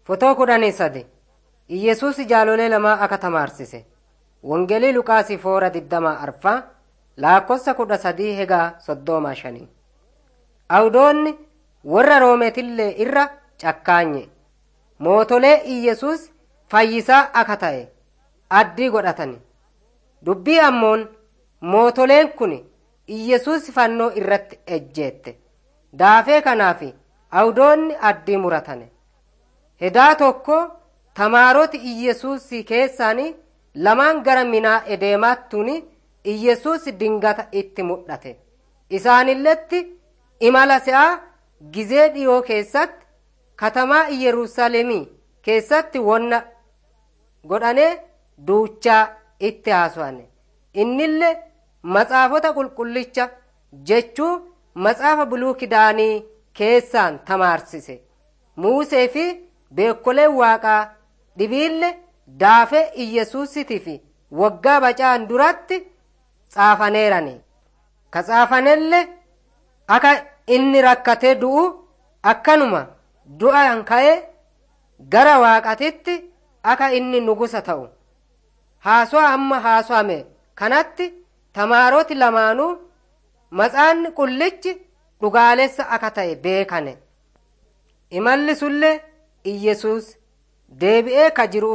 Fotoo kudhanii sadi Iyyesuus jaalolee lamaa akka tamaarsise. Wangeelii Luqaasii foora digdamaa arfaa lakkoofsa kudha sadii hegaa soddoma shanii. Awudoonni warra roometillee irra cakkaanye. Mootolee Iyyesuus fayyisaa akka ta'e addii godhatani. Dubbii ammoon mootoleen kun Iyyesuus fannoo irratti ejjeette. Daafee kanaaf awudoonni addii muratane. Hedaa tokko tamaaroti Iyyesuus keessaanii lamaan gara minaa edeemaattuun Iyyesuus dingata itti mul'ate. Isaanilletti imala se'aa gizee dhiyoo keessatti katamaa Iyerusalemii keessatti wonna godhanee duuchaa itti haasa'ane. Innillee matsaafota qulqullicha jechuu matsaafa buluu kidaanii keessaan tamaarsise. Muusee fi beekoleen waaqaa dhibiille daafee Iyyesuusitii fi waggaa bacaan duratti xaafaneerani. Ka xaafanellee akka inni rakkatee du'u akkanuma du'aan ka'ee gara waaqatitti akka inni nugusa ta'u. Haasawaa amma haasawame kanatti tamaaroti lamaanuu matsaanni qullichi dhugaalessa akka ta'e beekane. Imalli sullee Iyyesuus deebi'ee ka jiru